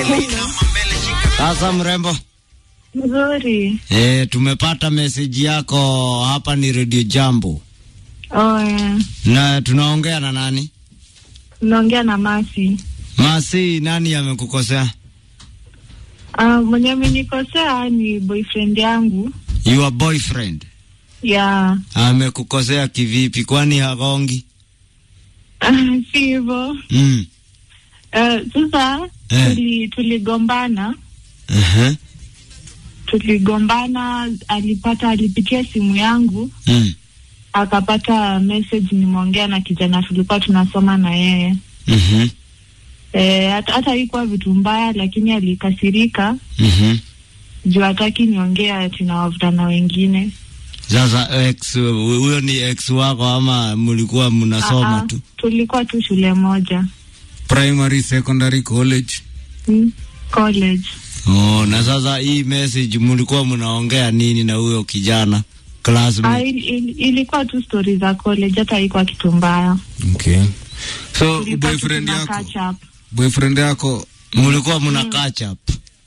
Sasa mrembo, Nzuri. e, tumepata meseji yako hapa. Ni Radio Jambo Oh, yeah. na tunaongea na nani? Naongea na Masi. Masi, nani amekukosea? Uh, mwenye amenikosea ni boyfriend yangu. Your boyfriend Yeah. amekukosea kivipi? Kwani hagongi? Uh, si hivyo. mm. Uh, sasa Eh. tuli, tuligombana uh-huh. tuligombana, alipata alipitia simu yangu mm. akapata message nimeongea na kijana tulikuwa tunasoma na yeye mm-hmm. Eh, hata hata haikuwa vitu mbaya, lakini alikasirika mm-hmm. juu hataki niongee ati na wavulana wengine. Sasa ex huyo ni ex wako ama mlikuwa mnasoma Ah, ah, tu? tulikuwa tu shule moja primary secondary college mm, college. Oh, na sasa hii message mlikuwa mnaongea nini na huyo kijana Ah, classmate? il, il, ilikuwa tu stori za college, hata haikuwa kitu mbaya. okay so Tulikuwa tu boyfriend tuna yako catch up. boyfriend yako Mlikuwa mna catch up?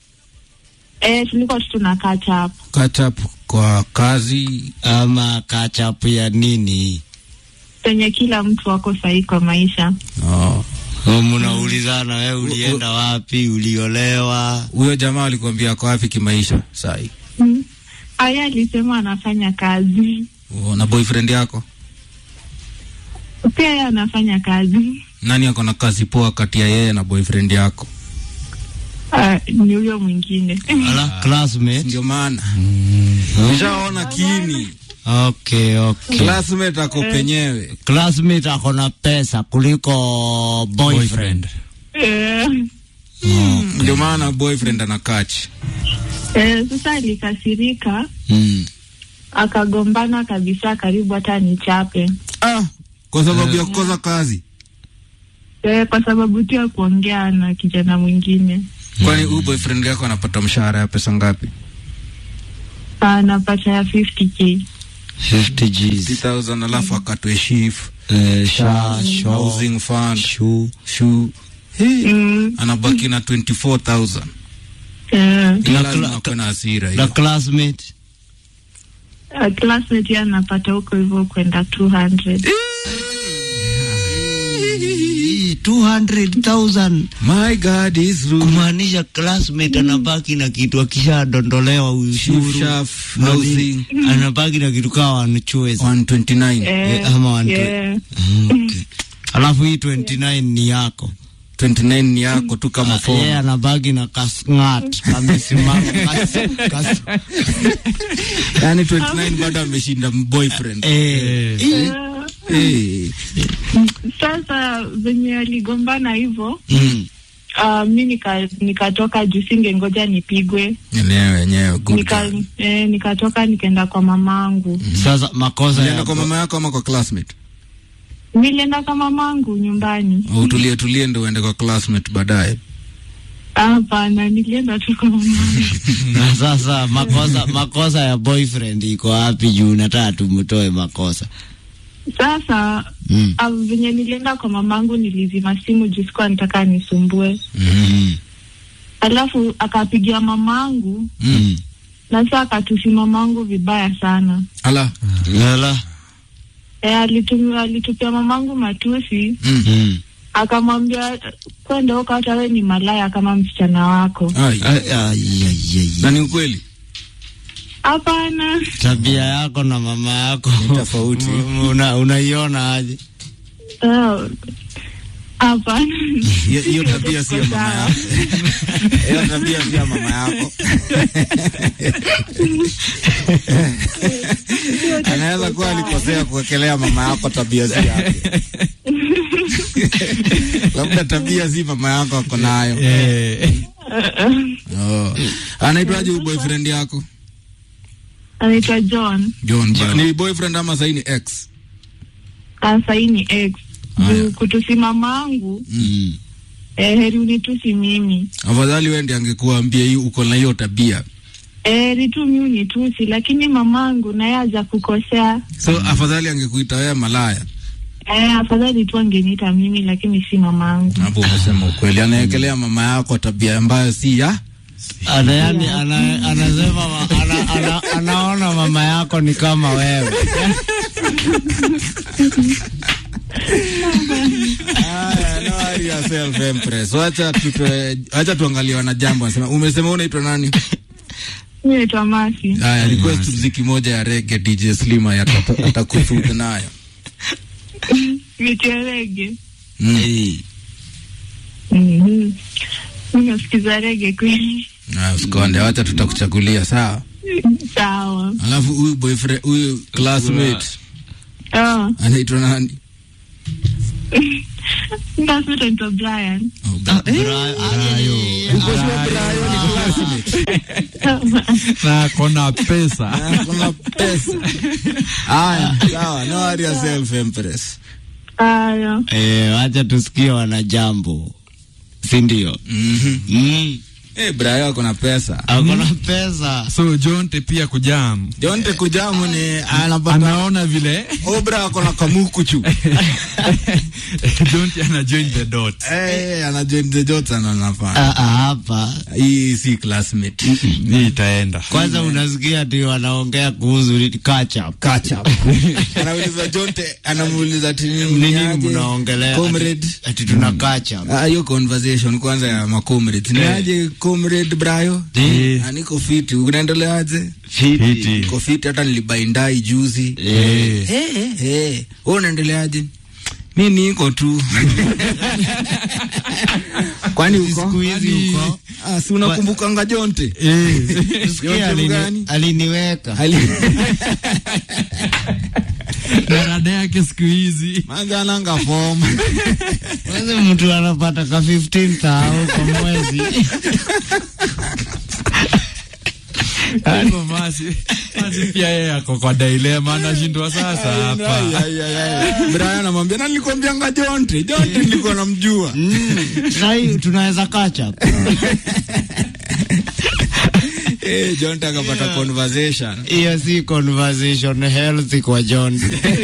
Eh, tulikuwa tu tuna catch up. catch up kwa kazi ama catch up ya nini? penye kila mtu wako sahihi kwa maisha. oh. Oh, mnaulizana wewe ulienda wapi, uliolewa? huyo jamaa alikuambia ako wapi kimaisha sai Mm. Aya alisema anafanya kazi, oh, na boyfriend yako pia yeye anafanya kazi. nani ako na kazi poa kati ya yeye na boyfriend yako Ah, ni huyo mwingine Ala, classmate. ndio maana nishaona kiini Okay, okay. classmate ako penyewe Classmate ako na pesa kuliko boyfriend. eh, ndio maana boyfriend ana catch eh, sasa alikasirika Mm. akagombana kabisa, karibu hata nichape ah, kwa sababu ya kukosa kazi eh, kwa sababu tu ya kuongea na kijana mwingine. kwani huyu boyfriend yako anapata mshahara ya pesa ngapi Anapata ya 50k 50 G's. 5000 alafu akatwe shift Eh, sha, sho, housing fund shu. shoe Hey, mm, anabaki na 24000 eh, ila Na lazima cla- akuwe na hasira Na hiyo classmate uh, classmate yeye anapata huko hivyo kwenda 200 Hii, 200,000 my god is rude kumaanisha classmate anabaki na kitu akishadondolewa ushuru Shift shaft, na housing nini, anabaki na kitu kaa one-choice. 129 eh, Eh, ama one yeah. Okay. Alafu hii 29 ni yako 29 ni yako tu kama yeye phone anabaki na kasngat kamesimama kas- kas- yani 29 bado ameshinda boyfriend eh, Eh, Eh, Sasa venye aligombana hivyo mm. uh, mi nika- nikatoka juu singengoja nipigwe enyewe enyewe good nika, girl. eh, nikatoka nikaenda kwa mamangu Sasa makosa Ulienda ya kwa mama yako ama kwa classmate nilienda kwa mamangu nyumbani utulie tulie ndo uende kwa classmate baadaye hapana nilienda tu kwa mamangu na sasa makosa makosa ya boyfriend iko wapi? Juu nataka tumtoe makosa sasa mm. uh, venye nilienda kwa mamangu nilizima simu juu sikuwa nataka nisumbue Mm. alafu akapigia mamangu Mm. na saa akatusi mamangu vibaya sana ala Lala. e, alitumia alitupia mamangu matusi mm. Mm. akamwambia kwenda huko hata we ni malaya kama msichana wako Ai. Ai, ai, ai, ai. na ni ukweli hapana Tabia yako na mama yako Ni tofauti. una, unaiona aje? Ah, hapana Hiyo- hiyo tabia sio mama yako hiyo tabia sio mama yako anaweza kuwa alikosea kuwekelea mama yako tabia si yake labda tabia si mama yako ako nayo oh. anaitwaje huyu boyfriend yako anaitwa John John ba- ni boyfriend ama sahi ni ex Ah, sahii ni ex Haya. juu kutusi mamangu Mm. eh, heri unitusi mimi afadhali wendi angekuambia hii uko na hiyo tabia eh, heri tu mi unitusi lakini mamangu naye aja kukosea so afadhali angekuita wewe malaya Eh, afadhali tu angeniita mimi lakini si mamangu. Hapo umesema ukweli. Anaekelea mama yako tabia ambayo si ya Ana yani ana, anasema ma- ana, ana, anaona mama yako ni kama wewe. Haya, no worry yourself, Empress. Wacha tutoe, wacha tuangalie wana jambo. Anasema umesema unaitwa nani? Mimi naitwa Masi. Haya, request muziki moja ya reggae DJ Slima ya atakusudi nayo. Miterege. Mm. Eh, Mhm. Mimi nasikiza rege kweli. Na usikonde, wacha tutakuchagulia sawa. Sawa. Alafu huyu boyfriend, huyu classmate Oh, anaitwa nani? that's what I'm Brian. Oh, Bra- Bra- Ayo. Uko sure Brian ni classmate? na kona pesa Ah, Kuna pesa. Haya, sawa. No worry yourself, Empress. Aya. Eh, wacha tusikie wana jambo. Si ndio? Mhm. Mm. Eh, Brian ako na pesa. Akona pesa. so jonte pia kujam Jonte kujamu ni anapata anaona vile Obra ako na kamuku chu. jonte ana join the dot Eh, ana join the dots ana nafanya. Ah, ah, hapa Hii si classmate. hii itaenda kwanza unasikia ati wanaongea kuhusu kacha Kacha. Anauliza Jonte, anamuuliza ati nini ni nini aje? mnaongelea Comrade. ati, ati tuna kacha Ah, hiyo conversation kwanza ya macomrades. Ni Eh. aje comrade Brayo? Eh. Ah, niko fiti. Unaendeleaje? Fiti. Niko fiti hata nilibaindai juzi. Eh. Eh, eh, eh. Wewe unaendeleaje? Mi niko tu. Kwani uko? siku hizi uko Ah, si unakumbukanga Jonte? Sikia Yote alini- mgani? aliniweka Ali- darada yake siku hizi Maga ananga form. kwanza mtu anapata ka 15 kwa mwezi Hivyo masi masi pia yeye ako kwa dilema anashindwa sasa Ai, hapa ai, ai, ai. Brian anamwambia na nilikwambianga Jonte. Jonte nilikuwa namjua. sahii tunaweza kacha Eh, Jonte akapata conversation. hiyo si conversation healthy kwa John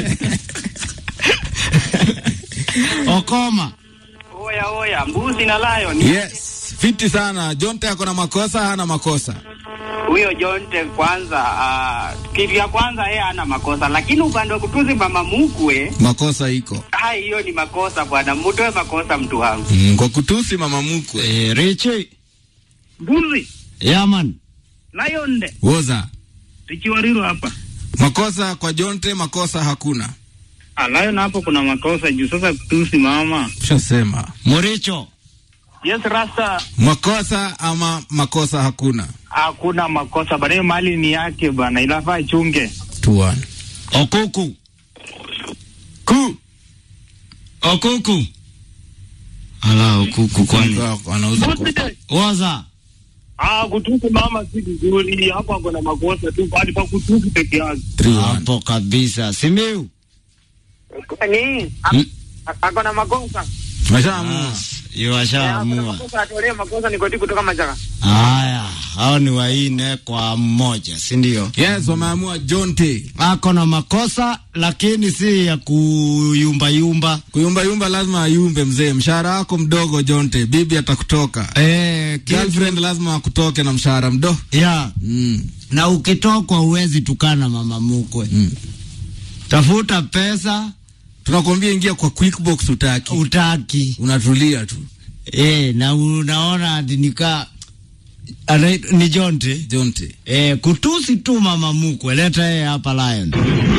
Okoma Oya oya, mbuzi na lion. Yes, fiti sana. Jonte ako na makosa, hana makosa. Huyo Jonte kwanza, uh, kitu ya kwanza yeye hana makosa, lakini upande wa kutuzi mama mkwe, Makosa iko. hai hiyo ni makosa bwana, mtoe makosa mtu wangu. Mm, kwa kutusi mama mkwe. eh, Richi Mbuzi, Yaman lion de, Woza. Richiwariro hapa. Makosa kwa Jonte, makosa hakuna. Ah, lion hapo kuna makosa juu sasa kutusi mama. Ushasema. Muricho Yes, Rasta, Makosa ama makosa hakuna. hakuna makosa bana, hiyo mali ni yake bana, inafaa chunge. Tuan. Okuku ku Okuku ala Okuku kwani Anauza kwa. Waza Ah, kutusi mama si vizuri, hapo ako na makosa tu, bali pa kutusi peke yake. 3-1. hapo kabisa Simiu Ni Hmm? ako na makosa. Mashaamua. Iwashaamua Makosa atolee makosa ni koti kutoka majaka. haya hao ni waine kwa mmoja si ndio Yes, wameamua Jonte. ako na makosa lakini si ya kuyumbayumba Kuyumba yumba lazima ayumbe mzee. Mshahara wako mdogo Jonte. Bibi atakutoka. eh, kitu- Girlfriend lazima akutoke na mshahara mdo. ya Mm. na ukitokwa uwezi tukana mama mukwe Mm. tafuta pesa Tunakwambia ingia kwa QuickBooks utaki. utaki Unatulia tu. e, na unaona ati nika ana- ni Jonte Jonte. e, kutusi tu mama mukwe, leta yeye hapa Lion,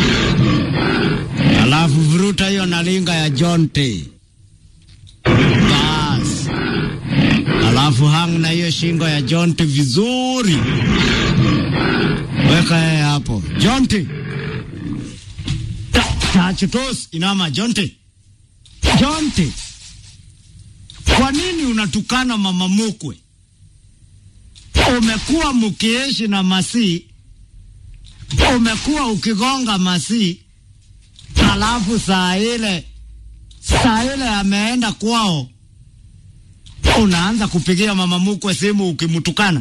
alafu vuruta hiyo nalinga ya Jonte bas, alafu hang na hiyo shingo ya Jonte vizuri, weka yeye hapo Jonte. Ta- Tachutos inama Jonte, Jonte, kwa nini unatukana mama mukwe? Umekuwa mkiishi na Masi, umekuwa ukigonga Masi, alafu saa ile saa ile ameenda kwao, unaanza kupigia mama mukwe simu ukimtukana.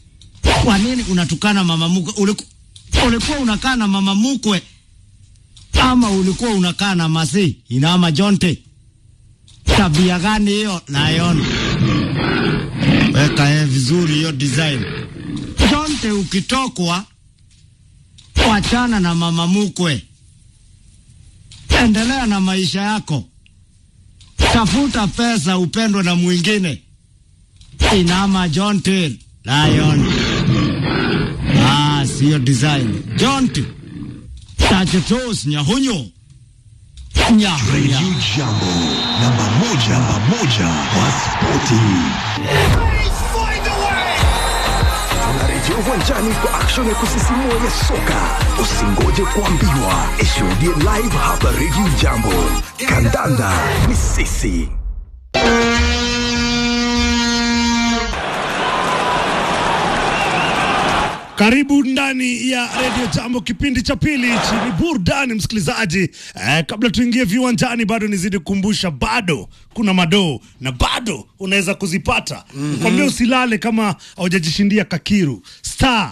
Kwa nini unatukana mama mukwe? Uliku, ulikuwa unakaa na mama mukwe ama ulikuwa unakaa na masi inama jonte tabia gani hiyo nayona weka eh, vizuri hiyo design jonte ukitokwa wachana na mama mukwe endelea na maisha yako tafuta pesa upendwe na mwingine inama jonte lion ah sio design jonte tachetos nyahunyo nyahunya Radio Jambo, namba moja, namba moja kwa spoti. Tunarejea uwanjani kwa action ya kusisimua ya soka. Usingoje kuambiwa, ishuhudie live hapa Radio Jambo. Kandanda ni sisi. Karibu ndani ya redio Jambo, kipindi cha pili hichi ni burudani msikilizaji. Eh, kabla tuingie viwanjani, bado nizidi kukumbusha, bado kuna madoo na bado unaweza kuzipata. Nikwambia usilale kama haujajishindia kakiru star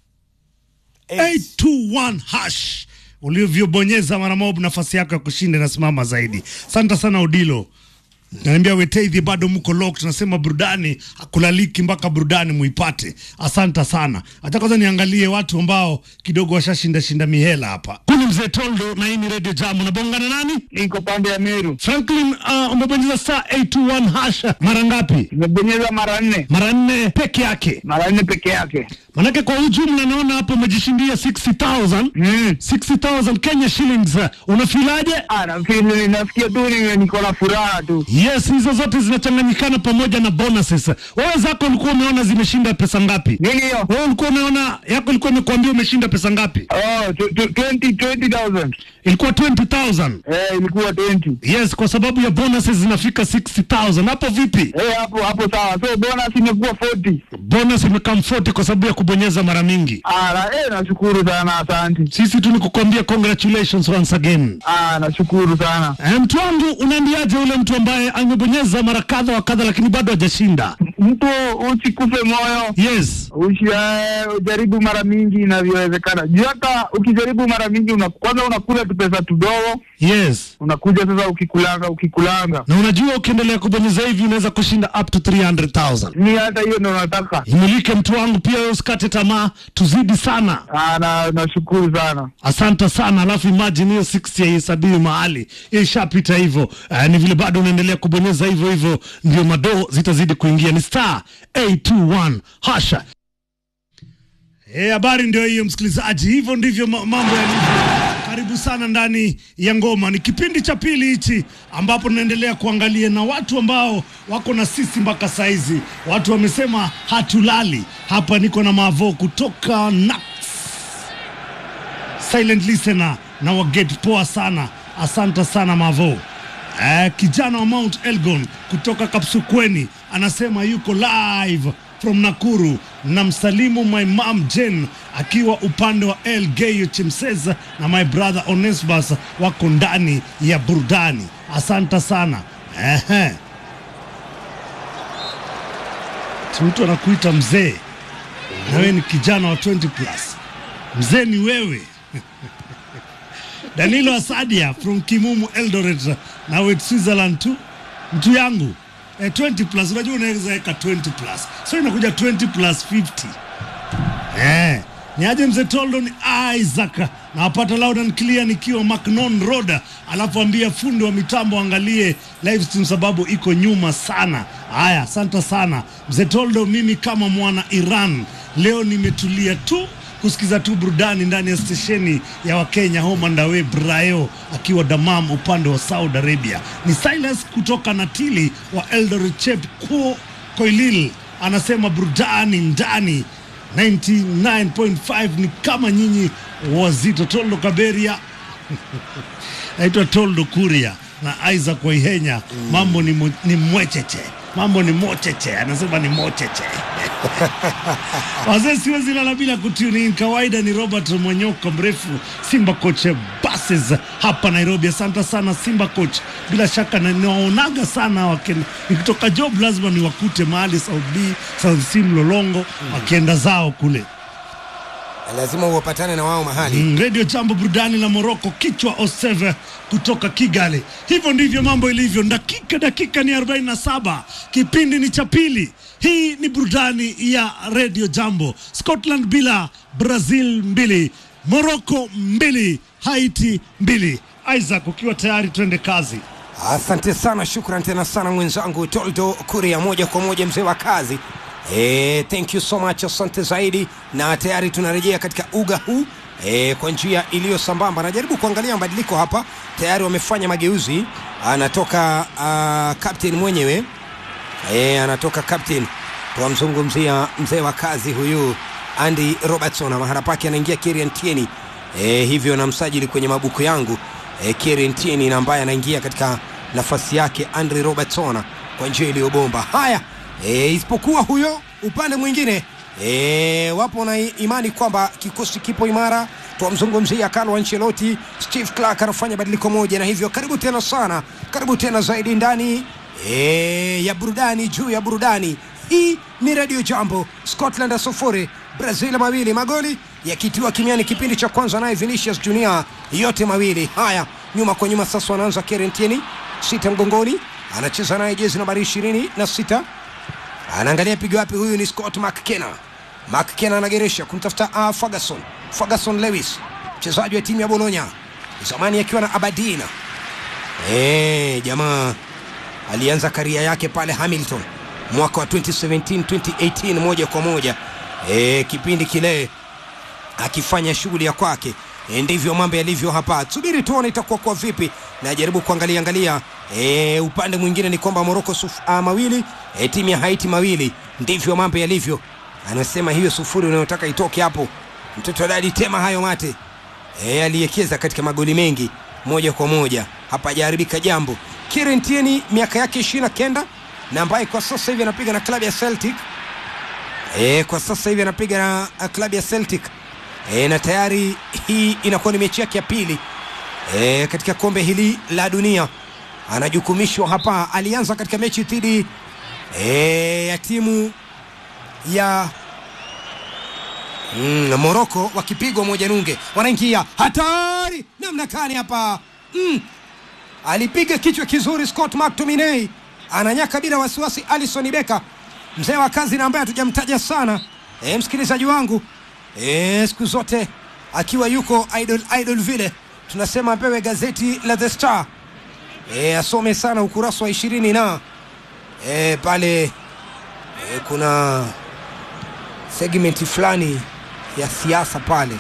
821 hash ulivyobonyeza mara mob, nafasi yako ya kushinda inasimama zaidi. Asante sana Udilo. Naambia Weteidhi bado mko lock, tunasema burudani hakulaliki mpaka burudani muipate. Asante sana. Hata kwanza niangalie watu ambao kidogo washashinda shinda mihela hapa. Kuni mzee Toldo na hii ni Radio Jam. Unabongana nani? Niko pande ya Meru, Franklin, uh, umebonyeza star 821 hasha mara ngapi? nimebonyeza mara nne, Mara nne peke yake. mara nne peke yake. Manake kwa ujumla naona hapo umejishindia 60,000 Mm. 60,000 Kenya shillings. Unafilaje? Ah, nafikiri nasikia tu ni- niko na furaha tu. Yes, hizo zote zinachanganyikana pamoja na bonuses. Wewe zako ulikuwa umeona zimeshinda pesa ngapi? Nini hiyo? Wewe ulikuwa umeona yako ilikuwa imekuambia umeshinda pesa ngapi? Oh, tu- tu- 20 20,000. Ilikuwa 20,000. Eh, ilikuwa 20. Yes, kwa sababu ya bonuses zinafika 60,000. Hapo vipi? Eh, hapo hapo sawa. So bonus imekuwa 40. Bonus imekam 40 kwa sababu ya kubonyeza mara mingi. Ah, na, eh, nashukuru sana, asante. Sisi tu ni kukwambia congratulations once again. Ah, nashukuru sana. Eh, mtu wangu unaambiaje ule mtu ambaye amebonyeza mara kadha wa kadha lakini bado hajashinda? Mtu usikufe moyo. Yes. Ushi, eh, ujaribu mara mingi inavyowezekana. Juu hata ukijaribu mara mingi una, kwanza unakula tu pesa tudogo, Yes. unakuja sasa ukikulanga ukikulanga. Na unajua ukiendelea kubonyeza hivi unaweza kushinda up to 300,000. Ni hata hiyo ndo nataka. Imulike mtu wangu pia, wewe usikate tamaa, tuzidi sana. Ah, na nashukuru sana. Asante sana. Alafu imagine hiyo 60 haihesabiwi mahali, ishapita hivyo. Uh, ni vile bado unaendelea kubonyeza hivyo hivyo, ndio madoo zitazidi kuingia. Ni star 821 hasha. Eh, habari ndio hiyo msikilizaji, hivyo ndivyo ma- mambo yalivyo. Karibu sana ndani ya ngoma. Ni kipindi cha pili hichi ambapo tunaendelea kuangalia na watu ambao wako na sisi mpaka saizi. Watu wamesema hatulali. Hapa niko na Mavo kutoka Nax silent listener na waget poa sana asante sana mavo eh, kijana wa mount elgon kutoka kapsukweni anasema yuko live from nakuru na msalimu my mom jen akiwa upande wa elgeyo chimseza na my brother onesbas wako ndani ya burudani asante sana Ehe. Si mtu anakuita mzee na wewe ni kijana wa 20 plus mzee ni wewe Danilo Asadia from Kimumu Eldoret na with Switzerland tu mtu yangu eh, 20 plus unajua unaweza weka 20 plus so inakuja 20 plus 50 eh ni aje mzee Toldo ni Isaac na wapata loud and clear nikiwa Macnon Road, alafu ambia fundi wa mitambo angalie live stream sababu iko nyuma sana. Haya, asante sana mzee Toldo. Mimi kama mwana Iran leo nimetulia tu kusikiza tu burudani ndani ya stesheni ya Wakenya Home and Away Brayo akiwa Damam upande wa Saudi Arabia. Ni Silas kutoka Natili wa Eldoret Chep Ko Koilil anasema burudani ndani 99.5 ni kama nyinyi wazito. Toldo Kaberia naitwa Toldo Kuria na Isaac Waihenya. Mambo ni, mo, ni mwecheche, mambo ni mocheche, anasema ni mocheche wazee siwezi lala bila kutuni in. Kawaida ni Robert Mwanyoko mrefu Simba coach buses hapa Nairobi. Asante sana Simba coach, bila shaka na- nawaonaga sana waken, nikitoka job lazima niwakute mahali South B, South C Mlolongo wakienda zao kule lazima uwapatane na wao mahali Mm, Radio Jambo burudani la Moroko, kichwa Oseve kutoka Kigali. Hivyo ndivyo mambo ilivyo. Dakika dakika ni 47, kipindi ni cha pili. Hii ni burudani ya Radio Jambo. Scotland bila, Brazil mbili, Moroko mbili, Haiti mbili. Isaac, ukiwa tayari, twende kazi. Asante sana, shukran tena sana mwenzangu Toldo Kuria, moja kwa moja mzee wa kazi. E, thank you so much, asante zaidi, na tayari tunarejea katika uga huu e, kwa njia iliyo sambamba. Najaribu kuangalia mabadiliko hapa, tayari wamefanya mageuzi. Anatoka uh, captain mwenyewe e, anatoka captain, twamzungumzia mzee wa kazi huyu Andy Robertson, na mahala pake anaingia Kieran Tierney. E, hivyo na msajili kwenye mabuku yangu e, Kieran Tierney na ambaye anaingia katika nafasi yake Andre Robertson kwa njia iliyobomba. Haya e, isipokuwa huyo upande mwingine e, wapo na imani kwamba kikosi kipo imara. Twamzungumzia Carlo Ancelotti, Steve Clark anafanya badiliko moja, na hivyo karibu tena sana, karibu tena zaidi ndani e, ya burudani juu ya burudani. Hii ni Radio Jambo, Scotland sufuri Brazil mawili, magoli yakitiwa kimiani kipindi cha kwanza, naye Vinicius Junior yote mawili. Haya, nyuma kwa nyuma sasa wanaanza Kieran Tierney, sita mgongoni, anacheza naye jezi nambari ishirini na sita anaangalia pigo wapi. Huyu ni Scott McKenna. McKenna anageresha kumtafuta uh, Ferguson. Ferguson Lewis, mchezaji wa timu ya Bologna zamani akiwa na Aberdeen. Eh, jamaa alianza karia yake pale Hamilton mwaka wa 2017 2018, moja kwa moja e, kipindi kile akifanya shughuli ya kwake. E, ndivyo mambo yalivyo hapa. Subiri tuone itakuwa kwa vipi. Najaribu kuangalia angalia e, upande mwingine ni kwamba Morocco suf, a, mawili e, timu ya Haiti mawili. Ndivyo mambo yalivyo. Anasema hiyo sufuri unayotaka itoke hapo, mtoto dadi tema hayo mate e, aliyekeza katika magoli mengi moja kwa moja, hapajaharibika jambo. Kieran Tierney miaka yake ishirini na kenda na ambaye kwa sasa hivi anapiga na klabu ya Celtic e, kwa sasa hivi anapiga na uh, klabu ya Celtic e, na tayari hii inakuwa ni mechi yake ya pili e, katika kombe hili la dunia. Anajukumishwa hapa, alianza katika mechi dhidi e, ya timu ya mm, Moroko wakipigwa moja nunge, wanaingia hatari namna kani hapa mm. Alipiga kichwa kizuri Scott McTominay, ananyaka bila wasiwasi Alison Becker, mzee wa kazi na ambaye hatujamtaja sana e, msikilizaji wangu e, siku zote akiwa yuko idol, idol vile tunasema apewe gazeti la The Star e, asome sana ukurasa wa ishirini na e, pale e, kuna segmenti fulani ya siasa pale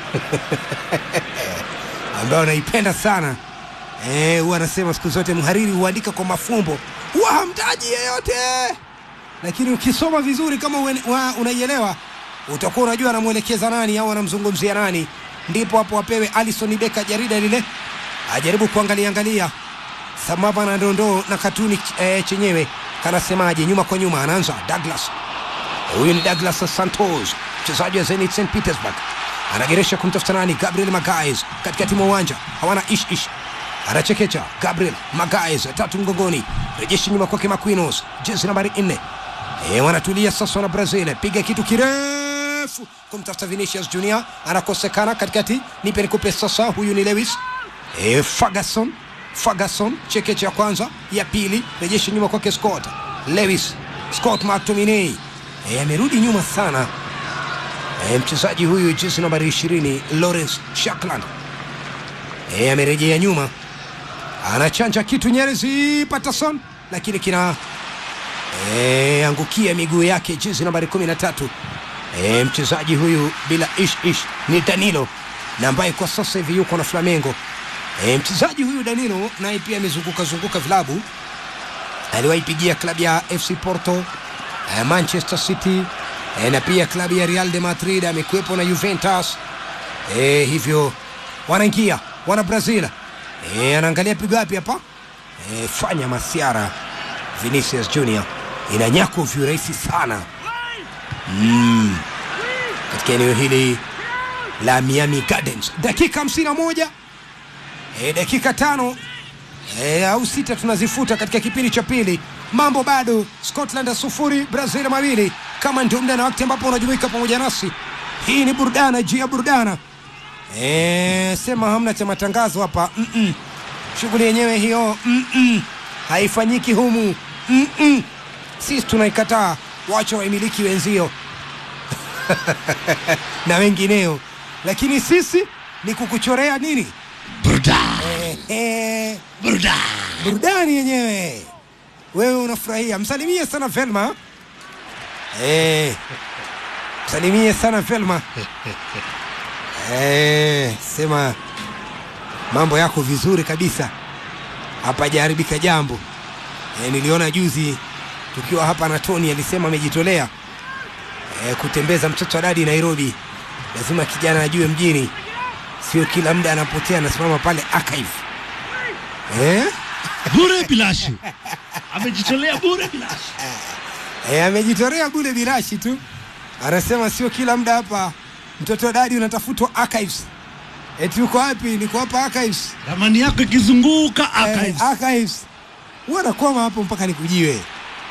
ambayo naipenda sana eh, huwa anasema siku zote mhariri huandika kwa mafumbo, huwa hamtaji yeyote, lakini ukisoma vizuri kama uen- wa- unaielewa utakuwa unajua anamwelekeza nani au anamzungumzia nani. Ndipo hapo apewe Alison Becker jarida lile ajaribu kuangalia angalia sambamba na dondoo na katuni eh, chenyewe kanasemaje. Nyuma kwa nyuma anaanza Douglas Huyu ni Douglas Santos, mchezaji wa Zenit St Petersburg, anageresha kumtafuta nani? Gabriel Magalhaes katikati mwa uwanja, hawana ish ish, anachekecha Gabriel Magalhaes, tatu mgongoni, rejeshi nyuma kwake Marquinhos, jezi nambari nne. E, wanatulia sasa wana Brazil, piga kitu kirefu kumtafuta Vinicius Junior, anakosekana katikati, nipe nikupe sasa. Huyu ni Lewis e, Ferguson Ferguson, chekeche ya kwanza, ya pili, rejeshi nyuma kwake Scott Lewis, Scott McTominay e, amerudi nyuma sana e, mchezaji huyu jezi nambari ishirini Lawrence Shakland e, amerejea nyuma, anachanja kitu Nyerezi Patterson, lakini kina e, angukia miguu yake jezi nambari kumi na tatu e, mchezaji huyu bila ish ish ni Danilo na ambaye kwa sasa hivi yuko na Flamengo. E, mchezaji huyu Danilo naye pia amezunguka zunguka vilabu, aliwaipigia klabu ya FC Porto eh, Manchester City eh, na pia klabu ya Real de Madrid, amekuwepo na Juventus eh, hivyo wanaingia wana Brazil eh, anaangalia pigo wapi hapa eh, fanya masiara Vinicius Junior inanyakwa viurahisi sana mm, katika eneo hili la Miami Gardens, dakika 51 eh, dakika tano e, au sita tunazifuta katika kipindi cha pili. Mambo bado, Scotland sufuri Brazil mawili. Kama ndio muda na wakati ambapo unajumuika pamoja nasi hii ni burudana juu ya burudana e, sema hamna cha matangazo hapa Mm-mm. shughuli yenyewe hiyo Mm-mm. haifanyiki humu Mm-mm. sisi tunaikataa wacha waimiliki wenzio na wengineo lakini sisi ni kukuchorea nini Burudani. eh, Burudani. burudani yenyewe wewe unafurahia msalimie sana velma eh, msalimie sana velma eh, sema mambo yako vizuri kabisa hapajaharibika jambo eh, niliona juzi tukiwa hapa na tony alisema amejitolea eh, kutembeza mtoto wa dadi nairobi lazima kijana ajue mjini sio kila muda anapotea anasimama pale archive eh? bure bilashi amejitolea bure bilashi E, amejitolea bure birashi tu, anasema sio kila muda hapa mtoto wa dadi unatafutwa archives. Eti uko wapi? Niko hapa archives. ramani yako ikizunguka archives. Eh, archives. Huwa nakwama hapo mpaka nikujiwe.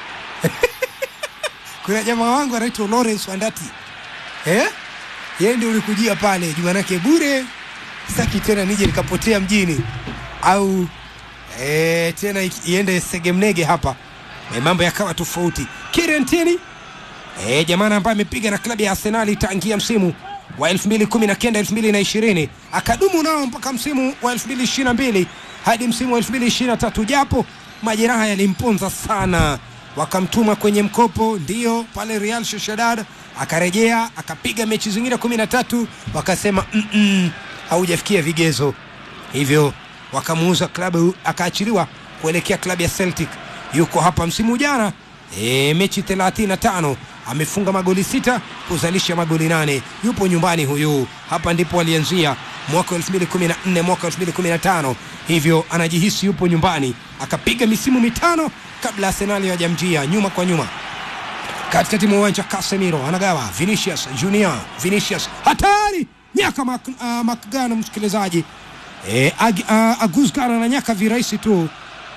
Kuna jamaa wangu anaitwa Lawrence Wandati eh? Yeye ndio ulikujia pale jumanake bure, sitaki tena nije nikapotea mjini au eh, tena iki- iende segemnege hapa eh, mambo yakawa tofauti. Kieran Tierney eh, jamaa ambaye amepiga na klabu ya Arsenali tangia msimu wa 2019 2020 akadumu nao mpaka msimu wa 2022 hadi msimu wa 2023 japo majeraha yalimponza sana wakamtuma kwenye mkopo ndio pale Real Sociedad akarejea akapiga mechi zingine 13 wakasema "Mm-mm, haujafikia vigezo hivyo wakamuuza klabu akaachiliwa kuelekea klabu ya Celtic yuko hapa msimu jana e, mechi 35 amefunga magoli sita kuzalisha magoli nane yupo nyumbani huyu hapa ndipo alianzia mwaka 2014 mwaka 2015 hivyo anajihisi yupo nyumbani akapiga misimu mitano kabla Arsenali hawajamjia nyuma kwa nyuma katikati mwa uwanja Casemiro anagawa Vinicius Junior Vinicius hatari nyaka mak, uh, makgano msikilizaji e, ag, uh, Aguzgana na nyaka virahisi tu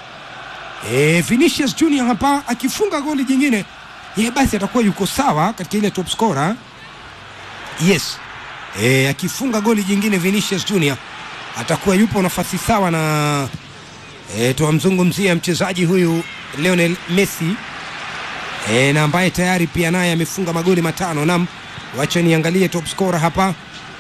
e, Vinicius Junior hapa akifunga goli jingine ye basi atakuwa yuko sawa katika ile top scorer yes e, akifunga goli jingine Vinicius Junior atakuwa yupo nafasi sawa na e, tuwamzungumzia mchezaji huyu Lionel Messi e, na ambaye tayari pia naye amefunga magoli matano nam wacha niangalie top scorer hapa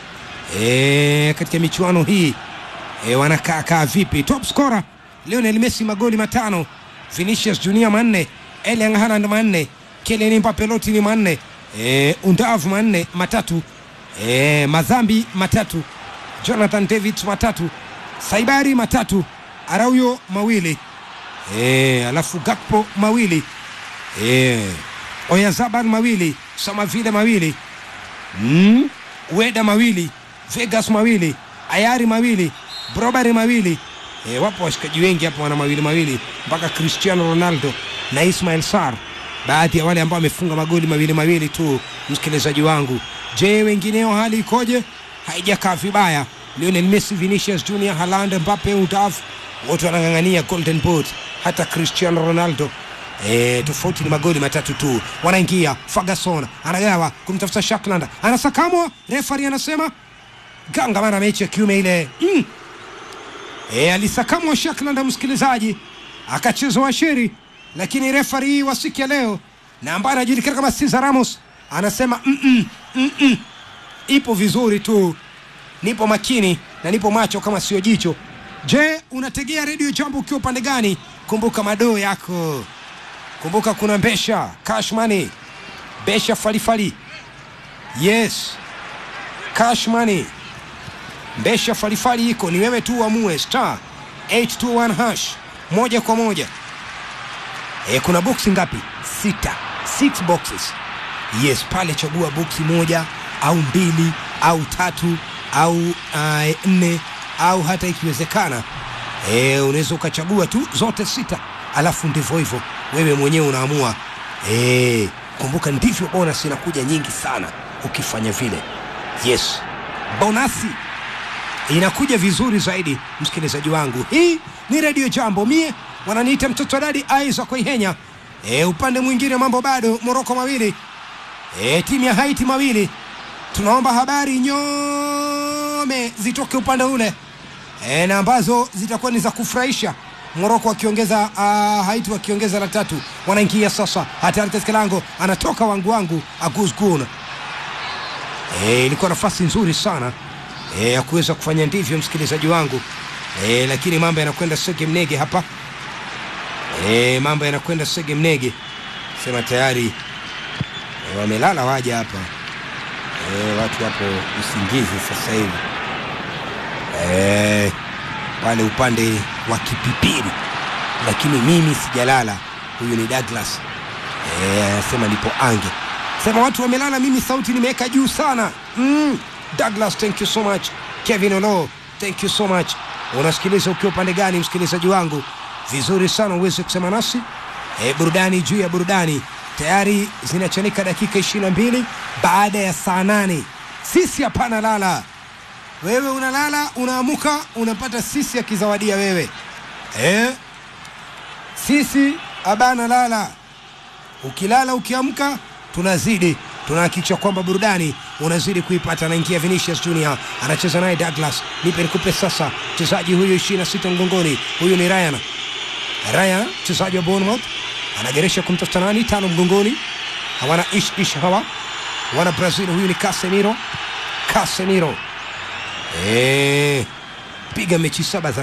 e, katika michuano hii e, wanakaa kaa vipi top scorer Lionel Messi magoli matano Vinicius Junior manne Erling Haaland manne Kylian Mbappe loti ni manne e, Undav manne matatu e, Mazambi matatu Jonathan David matatu Saibari matatu Arauyo mawili e, alafu Gakpo mawili e, Oyarzabal mawili Samavile mawili mm, Weda mawili Vegas mawili Ayari mawili Brobari mawili e, wapo washikaji wengi hapo wana mawili mawili mpaka Cristiano Ronaldo na Ismail Sar baadhi ya wale ambao wamefunga magoli mawili mawili tu msikilizaji wangu je wengineo hali ikoje haijakaa vibaya Lionel Messi Vinicius Junior Haaland Mbappe Undav wote wanang'ang'ania golden boot hata Cristiano Ronaldo E, tofauti ni magoli matatu tu wanaingia Ferguson anagawa kumtafuta Shakland anasakamwa refari anasema ganga mara mechi ya kiume ile mm. e, alisakamwa Shakland msikilizaji akachezwa sheri lakini refari wa siku ya leo na ambaye anajulikana kama Cesar Ramos anasema mm-mm, mm-mm. ipo vizuri tu nipo makini na nipo macho kama sio jicho je unategea redio jambo ukiwa upande gani kumbuka madoo yako kumbuka kuna mbesha cash money besha falifali yes cash money mbesha falifali iko ni wewe tu uamue star 821 hash moja kwa moja e, kuna boksi ngapi sita six boxes yes pale chagua boksi moja au mbili au tatu au uh, nne au hata ikiwezekana e, unaweza ukachagua tu zote sita alafu ndivyo hivyo wewe mwenyewe unaamua e, kumbuka ndivyo bonus inakuja nyingi sana ukifanya vile yes bonasi inakuja vizuri zaidi msikilizaji wangu hii ni redio jambo mie wananiita mtoto wa dadi aiza kuihenya e, upande mwingine mambo bado moroko mawili e, timu ya haiti mawili tunaomba habari nyome zitoke upande ule e, na ambazo zitakuwa ni za kufurahisha moroko wakiongeza uh, haiti wakiongeza la tatu wanaingia sasa hatari katika lango anatoka wangu wangu agusgun e, ilikuwa nafasi nzuri sana e, ya kuweza kufanya ndivyo msikilizaji wangu e, lakini mambo yanakwenda sege mnege hapa e, mambo yanakwenda sege mnege sema tayari e, wamelala waja hapa e, watu wapo usingizi sasa hivi e, wale upande wa kipipiri lakini mimi sijalala huyu ni douglas anasema e, nipo ange sema watu wamelala mimi sauti nimeweka juu sana mm. douglas thank you so much kevin olo thank you so much unasikiliza ukiwa upande gani msikilizaji wangu vizuri sana uweze kusema nasi e, burudani juu ya burudani tayari zinachanika dakika ishiri na mbili baada ya saa nane sisi hapana lala wewe unalala unaamuka unapata sisi akizawadia wewe e? sisi abana lala ukilala ukiamka tunazidi tunahakikisha kwamba burudani unazidi kuipata anaingia vinicius junior anacheza naye douglas nipe nikupe sasa mchezaji huyu ishiri na sita mgongoni huyu ni ryan ryan mchezaji wa bournemouth anageresha kumtafuta nani tano mgongoni hawana ish ish hawa wana brazil huyu ni casemiro casemiro Eh, piga mechi saba za